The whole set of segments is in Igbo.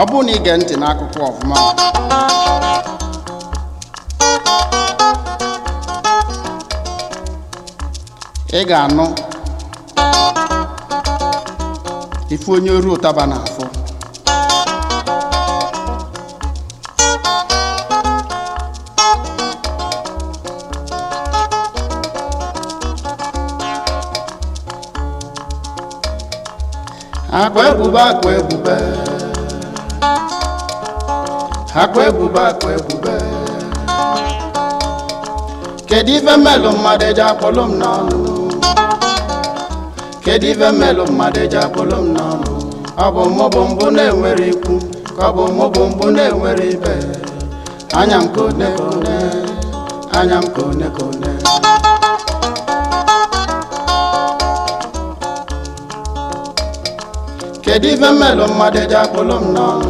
bụrụ na ige ntị n'akụkọ ọfụma ị ga-anụ ife onye oru ụtaba na-afụ akwa ebube akwa ebube akwa ebube akwa ebube kedu ife mmelụ mmadụ eji akpọlụ m n'ọnụ kedu ife mmelụ mmadụ eji akpọlụ m n'ọnụ ọ bụ mụ bụ mbụ na-enwere ikwu ka ọ bụ mụ bụ mbụ na-enwere ibe anya m ka one ka one anya m ka one ka one kedu ife mmelụ mmadụ eji akpọlụ m n'ọnụ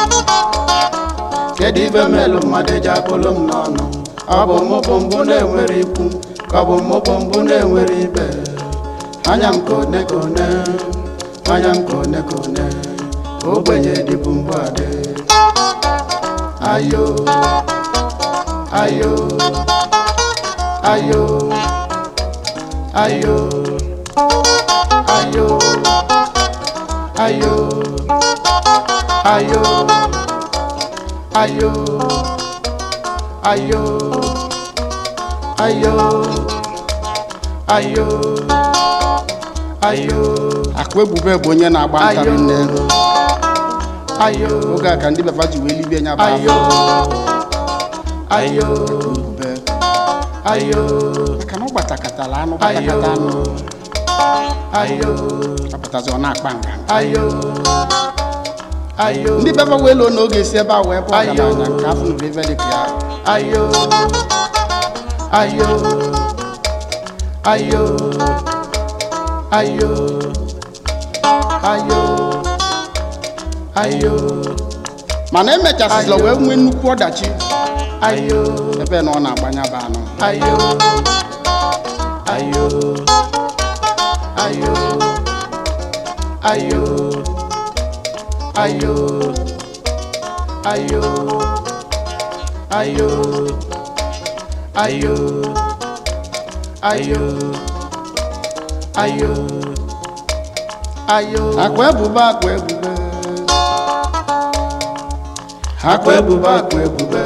kedu ife mmelụ mmadụ eji akpọlụ m n'ọnụ ọ bụ mụ bụ mbụ na-enwere ikwu ka ọ bụ mụ bụ mbụ na-enwere ibe anya m ka one ka one anya m ka one ka one ogbenye dịbụ mbụ adị ayo ayo ayo ayo ayo ayo ayo ayo ayo ayo ayo ayo akwa ebube bụ onye na-agba ntarị nne ayo oge a ka ndị befa ji wee libie nya bụ ayo ayo ebube ayo maka na ọ gbatakatala anụ gbatakata anụ ayo apụtazi ọ na-akpa nga ayo ayo ndị befa wee loo n'oge si ebe a wee bụ Ayo. ọgaranya nke afọ nụrụ ife dị ka ya ayo ayo ayo ayo ayo ayo mana emechasịla wee nwee nnukwu ọdachi ayo ebe na ọ na-agbanya bụ anụ ayo ayo ayo ayo ayo ayo ayo ayo ayo ayo ayo akwa ebube akwa ebube akwa ebube akwa ebube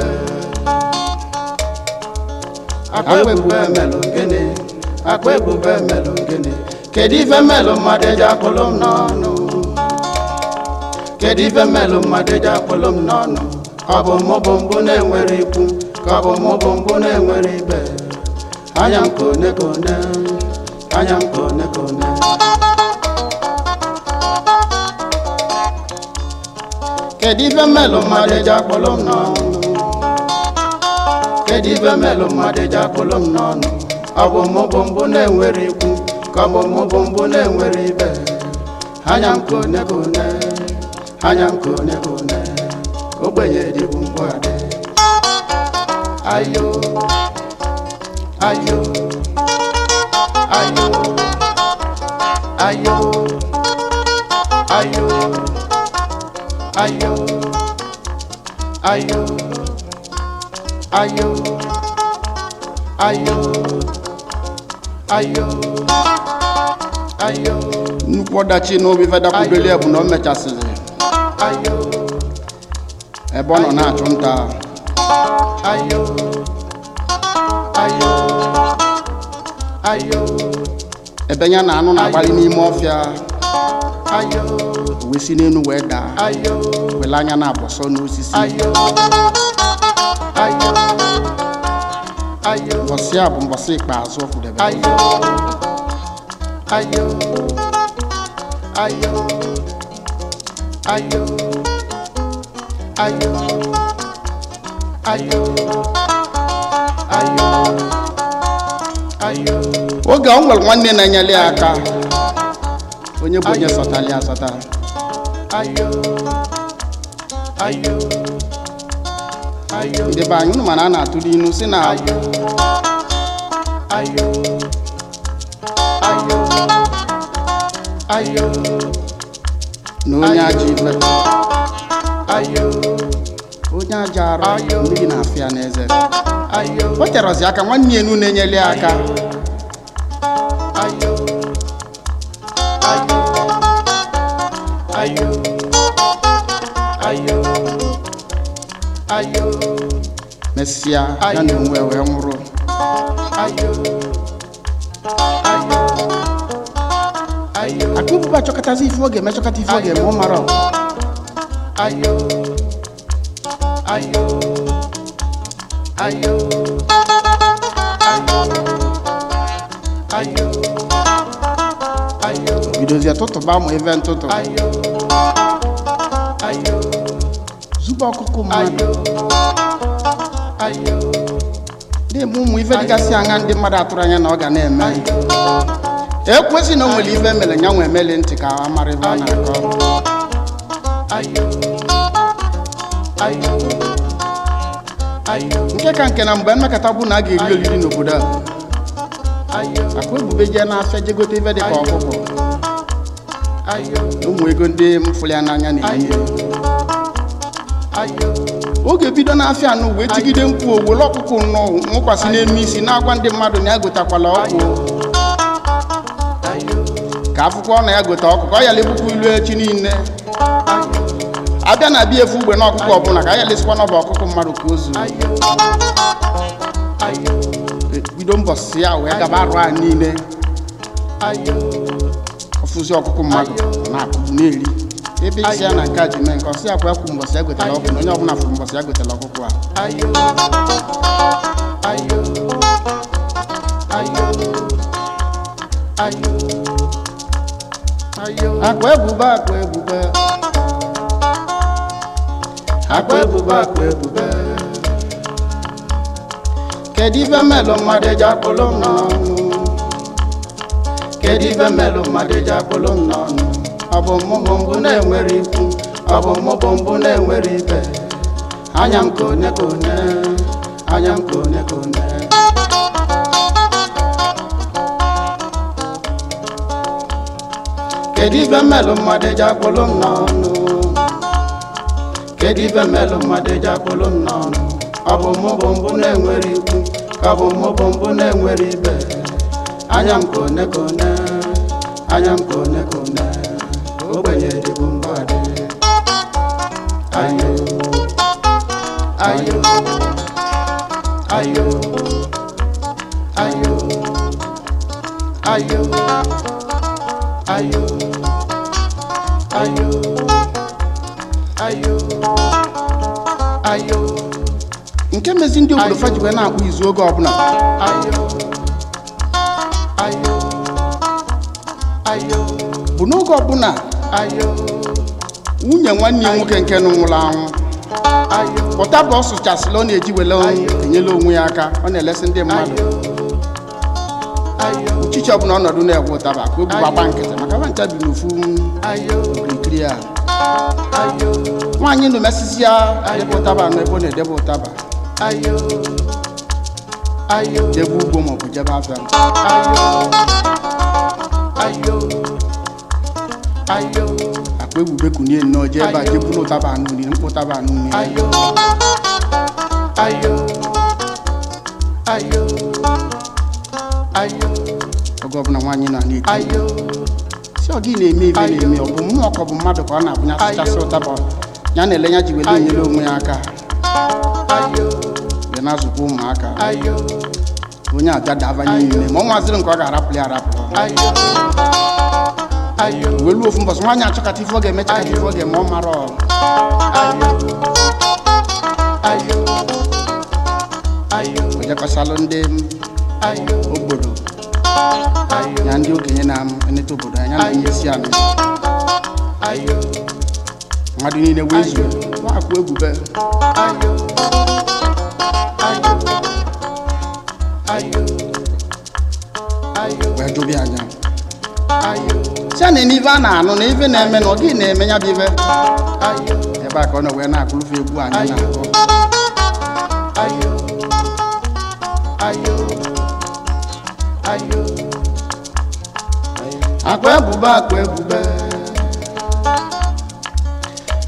akwa ebube melụ gịnị akwa ebube melụ gịnị kedu ife mmelụ mmadụ eji akpụlụ m n'ọnụ kedu ife mmelụ mmadụ eji akpụlụ m n'ọnụ ọ bụ mụ bụ mbụ na-enwere ikwu ka ọ bụ mụ bụ mbụ na-enwere ibe anya m ka one ka one anya m ka one ka one kedu ife mmelụ mmadụ eji akpụlụ m n'ọnụ kedu ife mmelụ mmadụ eji akpụlụ m n'ọnụ ọ bụ mụ bụ mbụ na-enwere ikwu ka ọ bụ mụ bụ mbụ na-enwere ibe anya m ka one ka one anya m ka one ka one ogbenye dịbụ mgbụ adị ayo ayo ayo ayo ayo ayo ayo ayo ayo ayo ayo nnukwu ọdachi n'obi fedakwudoli bụ na o mechasịrị ayo ebe ọ nọ na-achụ nta ayo ayo ayo ebe ya na anụ na-agbalị n'ime ọfịa ayo o wee si n'elu wee daa ayo wele anya na-abọsọ n'osisi ayo ayo ayo mbọsị a bụ mbọsị ikpeazụ ọ fụdebe ayo ayo ayo ayo ayo ayo ayo ayo oge ọ nwere nwanne na-enyere ya aka onye bụ onye Ayo. sọtara ya asọta ayo ayo ayo ndị be anyị unu mana a na-atụrụ inu si na ayo ayo ayo ayo na onye ajọ ife ayo onye aja arụ Ayo. mmiri na-afịa n'eze ayo o terọzi aka nwanne ya enu na-enyeli ya aka ayo ayo ayo ayo ayo mesịa ya na onwe wee nwụrụ ayo ayo ayo aka ụbụba achọkọtazi ife ọ ga-eme chọkọta ife ọ ga-eme ọ mara ayo ayo ayo ayo ayo ayo bidozie tụtụba ụmụ ife ntụtụ ayo ayo zube ọkụkụ mmadụ ayo ayo na-eme ụmụ ife dịgasị anya ndị mmadụ atụrụ anya na ọ ga na-eme ekwesị na o nwere ife mere ya nwe emeli ntị ka a mara ife ọ na-akọ ayo ayo ayo nke ka nke na mgbe mmekọta bụ na a ga-eri oriri n'obodo a ayo akwa ebube jee n'afịa je gote ife dịka ọkụkọ ayo na ụmụ ego ndị mfụli ya n'anya na-enye ayo oge bido n'afịa anụ wee tigide mkpu owele ọkụkọ nnọọ nwụkwasị n'elu isi na-agwa ndị mmadụ na ya gotakwala ọkụ ayo ka akwụkwọ na ya gote ọkụkọ ọ yala ebukwa ilu echi niile abịa na abịa efu ugbe na ọkụkọ ọbụla ka a yalesikwa n'ọba ọkụkọ mmadụ ka o zuo ayo ayo bido mbọsị ya wee gaba arụ a niile ayo ọfụzi ọkụkọ mmadụ na-akụbu na-eri ebe isi ya na nke a ji mee nke ọsị akwa ekwu mbọsị ya gotela ọkụ na onye ọbụla fụrụ mbọsị ya gotela ọkụkọ a ayo ayo ayo ayo ayo akwa ebube akwa ebube akwa ebube akwa ebube kedu ife melụ mmadụ eji akpụlụ m n'ọnụ kedu ife melụ mmadụ eji akpụlụ m n'ọnụ ọ bụ mụ bụ mbụ na-enwere ikwu ọ bụ mụ bụ mbụ na-enwere ibe anya m ka one ka one anya m ka one ka one kedu ife melụ mmadụ eji akpụlụ m n'ọnụ kedu ife melụ mmadụ eji akpụlụ m n'ọnụ ọ bụ mụ bụ mbụ na-enwere ikwu ka ọ bụ mụ bụ mbụ na-enwere ibe anya m ka one ka one anya m ka one ka one ogbenye dịbụ mbọ adị ayo ayo ayo ayo ayo ayo ayo ayo ayo nke mezi ndị obodo fa ji wee na-akpụ izu oge ọbụla ayo ayo ayo bụ n'oge ọbụla ayo nwunye nwanne ya nwoke nke nụ nwụrụ anwụ ayo pụta bụ ọ sụchasịla ọ na-eji wele enyela onwe ya aka ọ na-elesi ndị mmadụ ayo ayo uchichi ọbụla ọnọdụ na-egwe ụtaba ka o bu gbagba nkịtị maka ba ncha bi n'ofu ayo okirikiri a ayo nwaanyị nụ mesisi ya debe ụtaba nọ ebe ọ na-edebe ụtaba ayo ayo jebe ugbo maọbụ jebe afịa ayo ayo akpa ebube kunie nnọọ jee ebe a jee buru ụtaba anụ nri mkpụ ụtaba anụ nri ayo ayo ayo ayo oge ọbụla nwaanyị nọ na-eti ayo si ọ gị na-eme ibe Ayo. na-eme ọ bụ mmụọ ka ọ bụ mmadụ ka ọ na-abụnya sụchasị Ayo. ụtaba ya na-ele ya ji wele enyere onwe ya aka ayo wee na-azụkwa ụmụaka ayo onye abịa daba niile ma ọ nwaziri nke ọ ga-arapụ ya arapụ ayo ayo wee ruo ofu mbọsị nwaanyị achọkata ife ọ ga-eme chakata ife ọ ga-eme ọ mara ọ ayo ayo ayo ojekọsalụ ndị ayo obodo ayo ya ndị okenye na-eneta obodo anya na onye isi anyị ayo mmadụ niile wee zuo nwakwu ebube ayo ayo ayo ayo wee jụbịa anya ayo si a na n'ife a na-anụ na ife na-eme na ọ gị na-eme ya bụ ife ayo ebe a ka ọ na wee na-akụrụfe egwu anyị na-akụ ayo ayo ayo akwa ebube akwa ebube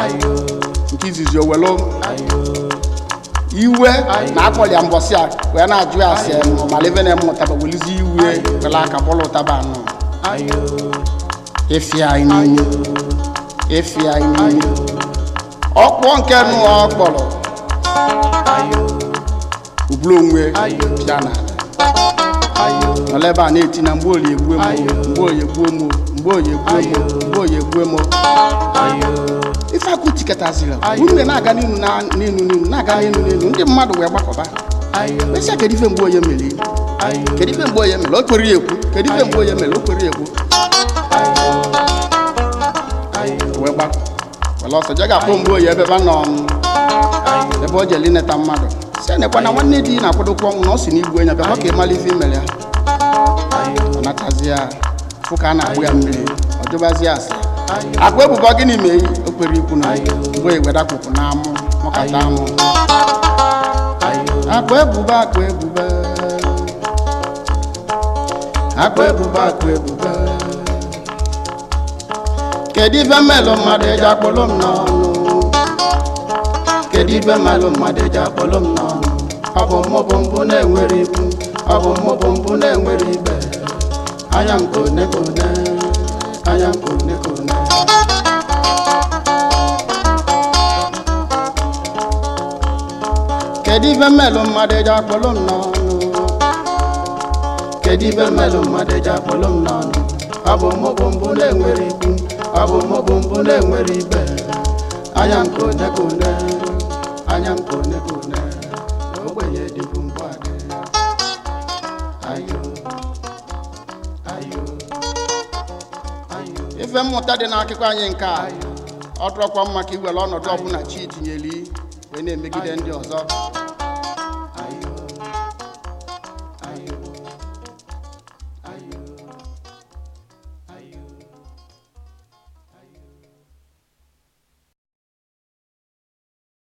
ayo nke izizi o welu ayo iwe na akpọli ya mbọsị a wee na-ajụ ya asị malive na mmụtaba welizi iwe wele aka bụlụ ụtaba anụ ayo efi anyị n'ime efi anyị n'ime ọkpọ nke nụ ọ kpọrọ ayo ubulu onwe Ayo. pịa na ayo nọla ebe a na-eti na mgbe oyi egbuo mo Ayo. mgbe oyi egbuo mo mgbe oyi egbuo mo Ayo. mgbe oyi egbuo mo ayo ife akụ tiketaziri Ayo. unu na-aga n'inu na n'inu n'inu na-aga n'inu n'inu ndị mmadụ wee gbakọba ayo mesịa kedu ife mgbe onye mere ayo kedu ife mgbe onye mere o kwere ya ekwu kedu ife mgbe onye mere o kwere ya ekwu ayo wee gbakọ wele ọsọ je ga-akpọ mgbe oyi ebe ebe nọ m, ayo ebe o jeli neta mmadụ si nekwa na nwanne di na-akwadokwa ọnwụ na ọ si n'igwe onye bịakwa ka ịmala ife imere ya ayo ọ natazi ya fụ ka a na-agbụ ya mmiri ọ jụbazi ya asị ayo akwa ebubo gịnị mee o kwere ikwu na Ayo. mgbe iwedakwụkwụ na amụ mụkata amụ ayo akwa ebubo akwa ebubo akwa ebubo akwa ebubo kedu ife mmelụ mmadụ eji akpọlụ m n'ọnụ kedu ife mmelụ mmadụ eji akpọlụ m n'ọnụ ọ bụ mụ bụ mbụ na-enwere ikwu ọ bụ mụ bụ mbụ na-enwere ibe anya m kone kone anya m kone kone kedu ife mmelụ mmadụ eji akpọlụ m n'ọnụ kedu ife mmelụ mmadụ eji akpọlụ m n'ọnụ ọ bụ mụ bụ mbụ na-enwere ikwu ọ bụ mụ bụ mbụ na-enwere ibe anya m kone kone anya m kone kone ogbenye dịbụ mbụ adị ayo ayo ayo ife mmụta dị n'akụkọ anyị nke a ọ dụrọkwa mma ka iwere ọnọdụ ọbụla chi tinyeli wee na-emegide ndị ọzọ